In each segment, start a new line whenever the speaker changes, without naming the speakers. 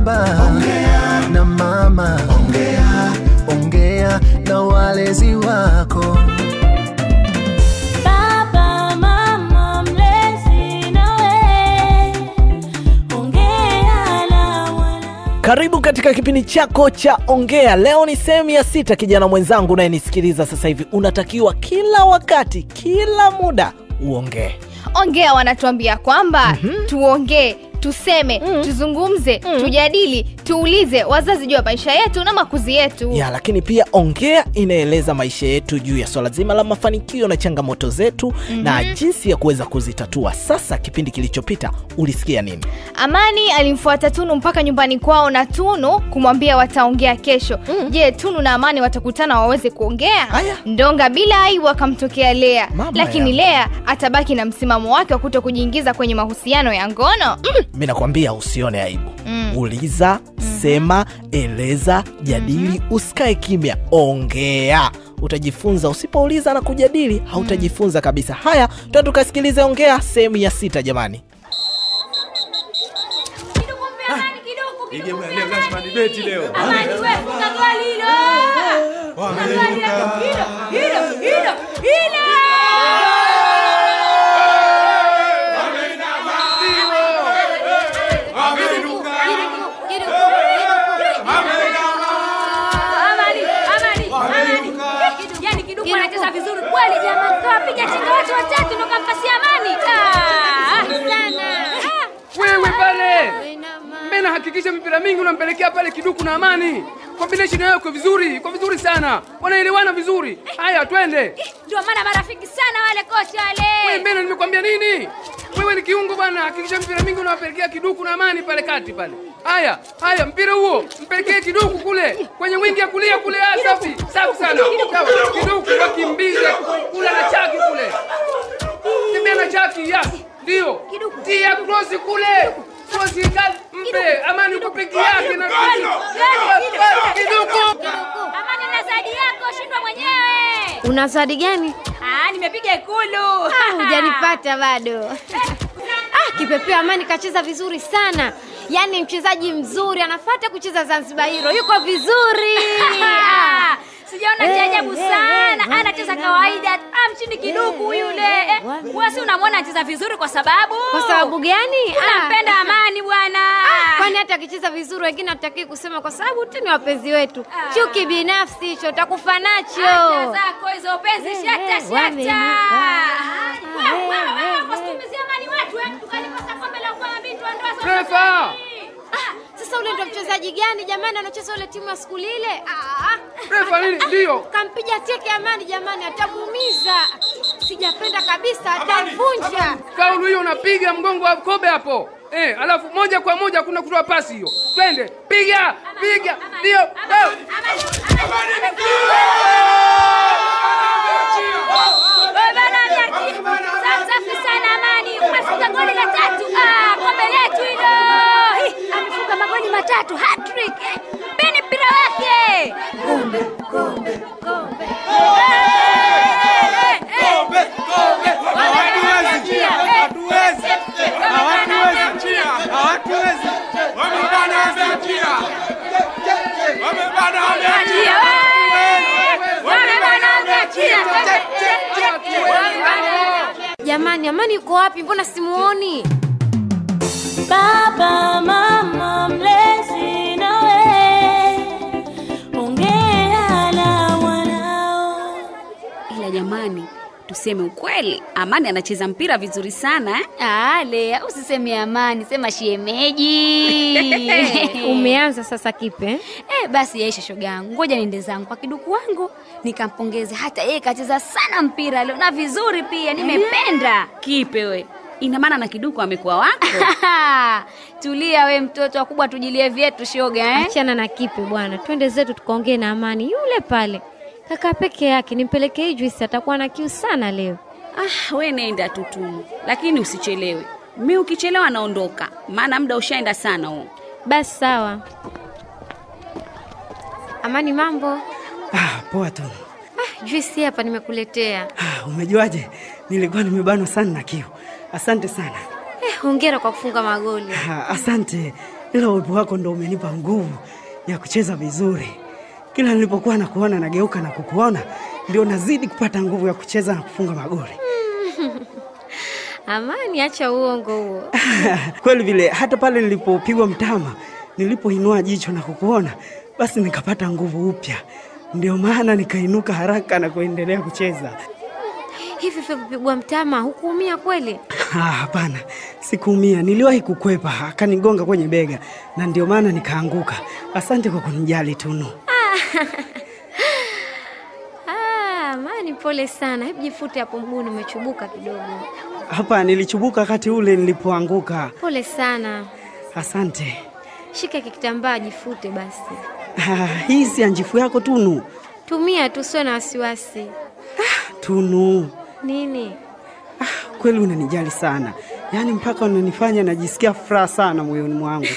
baba ongea na mama ongea ongea na walezi wako
Baba, mama, mlezi nawe, ongea na wana
Karibu katika kipindi chako cha Ongea. Leo ni sehemu ya sita. Kijana mwenzangu unayenisikiliza sasa hivi, unatakiwa kila wakati, kila muda uongee.
ongea wanatuambia kwamba tuongee tuseme tuzungumze tujadili tuulize wazazi juu ya maisha yetu na makuzi yetu
ya lakini pia ongea inaeleza maisha yetu juu ya swala zima la mafanikio na changamoto zetu na jinsi ya kuweza kuzitatua. Sasa kipindi kilichopita ulisikia nini?
amani alimfuata tunu mpaka nyumbani kwao na tunu kumwambia wataongea kesho je tunu na amani watakutana waweze kuongea
Haya.
ndonga bila aibu akamtokea lea
Mama
lakini
yangu.
lea atabaki na msimamo wake wa kuto kujiingiza kwenye mahusiano ya ngono
Mi nakwambia usione aibu
Mm.
uliza, sema, eleza, jadili, usikae kimya, ongea. Utajifunza. Usipouliza na kujadili hautajifunza kabisa. Haya, tuwa tukasikilize Ongea sehemu ya sita, jamani.
Ige bwana, leo lazima debate leo.
Amani, we, funga goli hilo. Funga goli hilo. Hilo, hilo, hilo, hilo. Amani, Amani, Amani. Yaani kiduku anacheza vizuri kweli jamani. Kawapiga chenga watu watatu ndo kampasia Amani. Ah, sana. Ah.
wewe pale mbena hakikisha mipira mingi unampelekea pale kiduku na amani combination yao iko vizuri iko vizuri sana wanaelewana vizuri haya twende
Ndio maana marafiki sana wale kocha
wewe
wale.
mbena nimekwambia nini wewe ni kiungo bwana hakikisha mpira mingi unawapelekea kiduku na amani pale kati pale haya haya mpira huo mpelekee kiduku kule kwenye wingi ya kulia kule ah, safi safi sana Sawa. kiduku wakimbize kula na chaki kule tembea na chaki ya ndio tia krosi kule krosi kali mpe amani uko peke yake na kiduku
Amani na zawadi yako, shindwa mwenyewe.
Una zawadi gani?
Ah, nimepiga ikulu.
Ah, hujanipata bado. Ah, kipepeo Amani kacheza vizuri sana. Yaani mchezaji mzuri anafuata kucheza Zanzibar Hero. Yuko vizuri. Ah.
Sijaona
Eh,
cha ajabu
eh,
sana.
eh,
Anacheza
eh,
kawaida. Ah, mchini kiduku
eh,
yule.
eh,
Eh,
wame-
Wewe si unamwona anacheza vizuri kwa sababu?
Kwa sababu gani? Ah.
Unampenda Amani bwana.
Kwani hata akicheza vizuri wengine hatutaki kusema kwa sababu tu ni wapenzi wetu.
Ah.
Chuki binafsi hicho utakufa
Acha
nacho.
zako hizo penzi
Eh,
shata
eh,
shata.
wamenuka.
Wewe
Eh,
wewe
eh,
wewe
eh.
usitumizia Amani watu eh. Tukalikosa kombe la kwa bintu ndoa.
Refa!
Sasa ule ndo mchezaji gani jamani anacheza ule timu ya siku lile? Ah.
Refa nini? Ndio.
Kampiga teke Amani jamani, atamuumiza. Sijapenda kabisa, atamvunja.
Faulu hiyo unapiga mgongo wa kobe hapo. Eh, alafu moja kwa moja kuna kutoa pasi hiyo. Twende, piga, piga. Ndio. eh.
Wewe bana Jackie. Sa- Safi sana Amani. Umefunga goli la tatu. Ah, kombe letu hilo. Ih, Amefunga magoli matatu hat-trick. Eh, Mpeni mpira wake. Kombe, kombe, kombe.
Jamani, Amani yuko wapi? Mbona simuoni?
Baba, mama, mlezi nawe, ongea na mwanao.
ila jamani tuseme ukweli amani anacheza mpira vizuri sana eh?
Ah, Lea, usiseme amani, sema shemeji.
Umeanza sasa kipe?
Eh, basi yaisha shoga yangu, ngoja niende zangu kwa kiduku wangu nikampongeze. Hata yeye kacheza sana mpira leo na vizuri pia, nimependa.
kipe we ina maana na kiduku amekuwa wako
Tulia we mtoto, wakubwa tujilie vyetu shoga eh?
Achana na kipe bwana, twende zetu tukaongee na Amani yule pale. Kaka peke yake, nimpelekee hii juisi, atakuwa na kiu sana leo.
ah, we nenda tutumu lakini usichelewe mi ukichelewa naondoka maana muda ushaenda sana huo
Basi sawa. Amani, mambo?
Ah, poa tu.
Ah, juisi hapa nimekuletea.
Ah, umejuaje? Nilikuwa nimebanwa sana na kiu. Asante sana.
Eh, hongera kwa kufunga magoli.
Ah, asante. ila uwepo wako ndo umenipa nguvu ya kucheza vizuri. Kila nilipokuwa nakuona nageuka na kukuona, ndio nazidi kupata nguvu ya kucheza na kufunga magoli.
Amani, acha uongo huo.
Kweli vile, hata pale nilipopigwa mtama, nilipoinua jicho na kukuona, basi nikapata nguvu upya. Ndio maana nikainuka haraka na kuendelea kucheza.
Hivi vipigwa mtama hukuumia kweli?
Ah, Hapana, sikuumia. Niliwahi kukwepa, akanigonga kwenye bega na ndio maana nikaanguka. Asante kwa kunijali Tunu.
Ah, Amani, pole sana. Hebu jifute hapo mguuni, umechubuka kidogo.
Hapa nilichubuka wakati ule nilipoanguka.
Pole sana.
Asante.
Shika kitambaa, jifute basi.
Ah, hii si anjifu yako Tunu.
Tumia tu, usiwe na wasiwasi.
Tunu,
Nini?
kweli unanijali sana, yaani mpaka unanifanya najisikia furaha sana moyoni mwangu.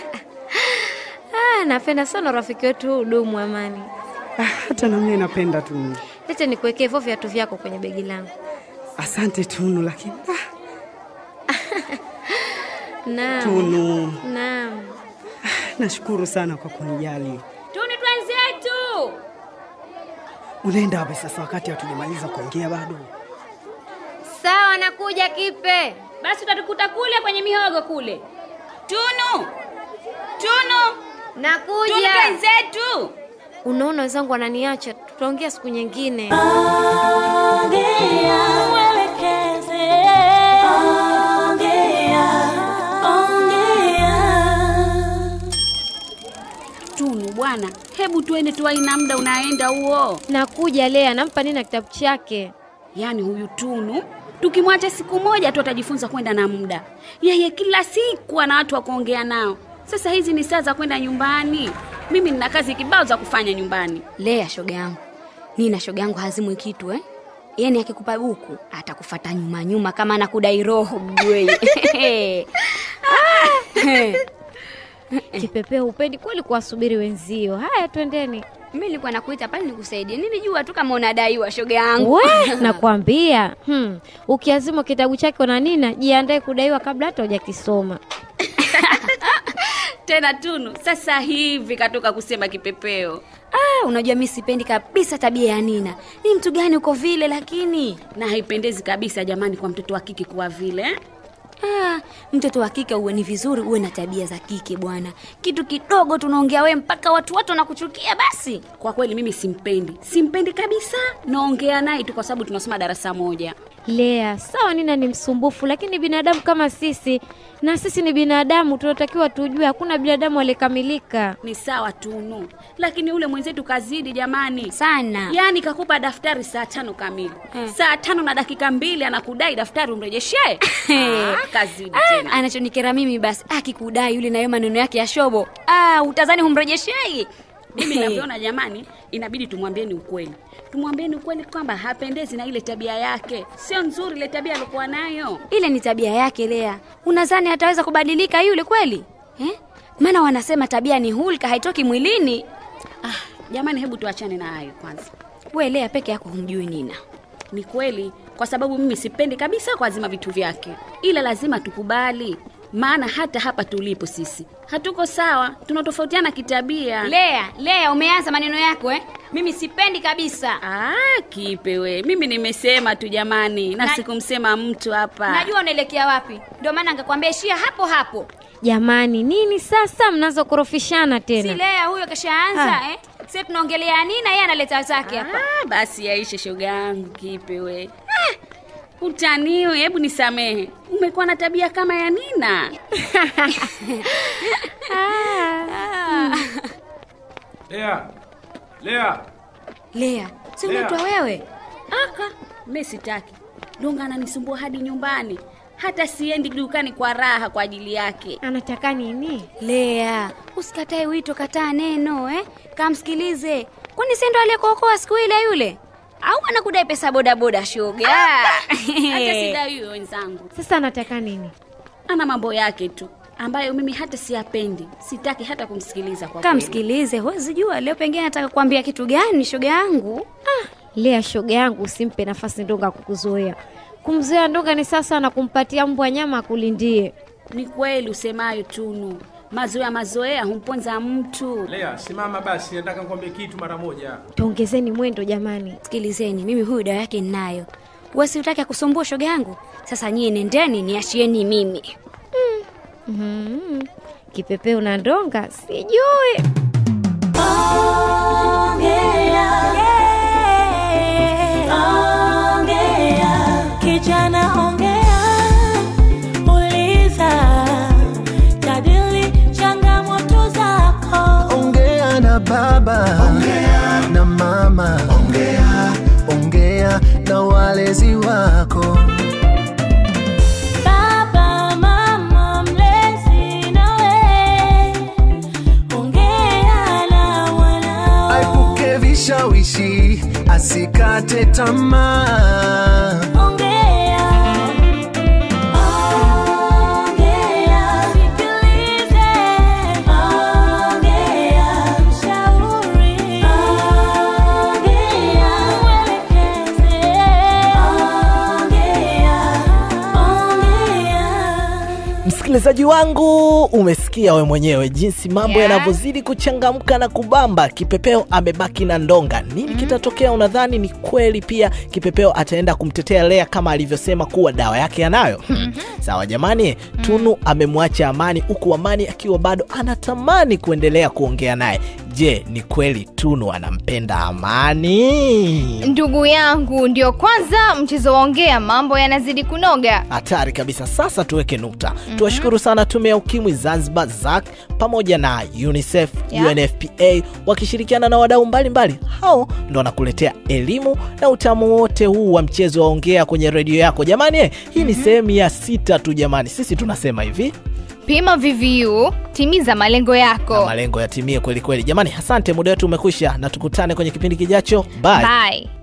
Ah, napenda sana rafiki wetu huu udumu Amani.
Ah, hata na mimi napenda Tunu.
Lete nikuwekee hivyo viatu vyako kwenye begi langu.
Asante Tunu, lakini ah,
Naam.
Tunu,
Naam.
nashukuru sana kwa kunijali.
Tuni twenzetu.
Unaenda wapi sasa wakati hatujamaliza kuongea bado?
Sawa, nakuja Kipe.
Basi utatukuta kule kwenye mihogo kule. Tunu. Tunu. Tunu
Nakuja.
twenzetu.
Unaona wenzangu wananiacha, tutaongea siku nyingine.
Tunu bwana, hebu tuende tuwai na muda unaenda huo.
Nakuja Lea, nampa nini na kitabu chake?
Yaani huyu Tunu tukimwacha siku moja tu atajifunza kwenda na muda. Yeye kila siku ana watu wa kuongea nao. Sasa hizi ni saa za kwenda nyumbani. Mimi nina kazi kibao za kufanya nyumbani.
Lea shoga yangu, nina shoga yangu hazimwi kitu eh? Yaani akikupa buku atakufata nyuma nyuma kama anakudai roho mjue.
Kipepeo, upendi kweli kuwasubiri wenzio. Haya, twendeni.
Mimi nilikuwa nakuita pale nikusaidie. Nilijua tu kama unadaiwa shoga yangu.
We, nakwambia hmm. Ukiazima kitabu chake na Nina, jiandae kudaiwa kabla hata hujakisoma.
Tena Tunu sasa hivi katoka kusema kipepeo.
Ah, unajua mimi sipendi kabisa tabia ya Nina. Ni mtu gani uko vile lakini?
Na haipendezi kabisa jamani kwa mtoto wa kike kuwa vile. eh?
Ah, mtoto wa kike uwe ni vizuri uwe na tabia za kike bwana. Kitu kidogo tunaongea we mpaka watu watu wanakuchukia basi.
Kwa kweli mimi simpendi, simpendi kabisa. Naongea naye tu kwa sababu tunasoma darasa moja.
Lea, sawa Nina ni msumbufu, lakini binadamu kama sisi, na sisi ni binadamu, tunatakiwa tujue hakuna binadamu aliyekamilika.
Ni sawa Tunu, lakini ule mwenzetu kazidi jamani.
Sana.
Yaani kakupa daftari saa tano kamili
Eh.
saa tano na dakika mbili anakudai daftari umrejeshee. Ah, kazidi
Ah,
tena.
anachonikera mimi basi akikudai yule nayo maneno yake ya shobo. Ah, utazani humrejeshei.
Mimi navyoona jamani, inabidi tumwambieni ukweli, tumwambieni ukweli kwamba hapendezi na ile tabia yake, sio nzuri ile tabia alikuwa nayo.
Ile ni tabia yake Lea. Unadhani ataweza kubadilika yule kweli? Eh? Maana wanasema tabia ni hulka haitoki mwilini.
Ah, jamani, hebu tuachane na hayo kwanza.
We Lea peke yako humjui Nina.
Ni kweli, kwa sababu mimi sipendi kabisa kuazima vitu vyake, ila lazima tukubali, maana hata hapa tulipo sisi hatuko sawa, tunatofautiana kitabia.
Lea, Lea umeanza maneno yako eh? Mimi sipendi kabisa.
Ah, kipe we, mimi nimesema tu jamani, na,
Na-
sikumsema mtu hapa.
Najua unaelekea wapi. Ndio maana nikakwambia ishia hapo hapo.
Jamani, nini sasa mnazokorofishana
Si
tena?
Lea huyo kashaanza
Ah.
eh? Sisi tunaongelea Nina yeye analeta zake hapa.
Ah, basi yaishe shoga yangu kipe we. Ah, utaniwe, hebu nisamehe. Umekuwa na tabia kama ya Nina.
Lea, Lea,
Lea, si
Lea.
unaitwa wewe?
Aka, mimi sitaki. Donga ananisumbua hadi nyumbani. Hata siendi dukani kwa raha kwa ajili yake.
Anataka nini?
Lea, usikatae wito, kataa neno eh? Kamsikilize. Kwani si ndo aliyekuokoa siku ile yule? Au anakudai pesa bodaboda shoga?
Hata sidai huyo wenzangu.
Sasa anataka nini?
Ana mambo yake tu ambayo mimi hata siyapendi. Sitaki hata kumsikiliza kwa kweli.
Kamsikilize, huwezi jua leo pengine anataka kuambia kitu gani shoga yangu.
Lea, shoga yangu, usimpe nafasi Ndonga kukuzoea. Kumzoea Ndonga ni sasa na kumpatia mbwa nyama akulindie.
Ni kweli usemayo Tunu, Mazoea mazoea humponza mtu.
Lea, simama basi, nataka nikwambie kitu mara moja.
Tuongezeni mwendo jamani.
Sikilizeni, mimi huyu dawa yake ninayo. Wasi utaki akusumbua shoga yangu. Sasa nyie nendeni niachieni mimi.
Mm. Kipepeo na ndonga sijui.
Kijana ongea, uliza, jadili changamoto zako.
ongea na baba ongea na mama ongea ongea na walezi wako
Baba, mama, mlezi nawe, ongea na wanao.
aipuke vishawishi asikate tamaa
Ongea, ongea, sikilize, ongea, shauri, ongea, uelekeze, ongea, ongea.
Msikilizaji wangu, umesikia we mwenyewe jinsi mambo
Yeah.
yanavyozidi kuchangamka na kubamba. Kipepeo amebaki na ndonga. Nini kitatokea? Unadhani ni kweli pia Kipepeo ataenda kumtetea Lea kama alivyosema kuwa dawa yake anayo? Sawa jamani, Tunu amemwacha Amani huku Amani akiwa bado anatamani kuendelea kuongea naye. Je, ni kweli Tunu anampenda Amani?
Ndugu yangu, ndio kwanza mchezo waongea, mambo yanazidi kunoga.
hatari kabisa sasa tuweke nukta tuwashukuru sana tume ya ukimwi zanzibar zac pamoja na unicef
Yeah.
unfpa wakishirikiana na wadau mbalimbali hao ndo wanakuletea elimu na utamu wote huu wa mchezo wa ongea kwenye redio yako jamani eh, hii ni sehemu ya sita tu jamani sisi tunasema hivi
Pima VVU, timiza malengo
na
yako.
malengo yatimie kweli kweli jamani asante muda wetu umekwisha na tukutane kwenye kipindi kijacho bye.
Bye.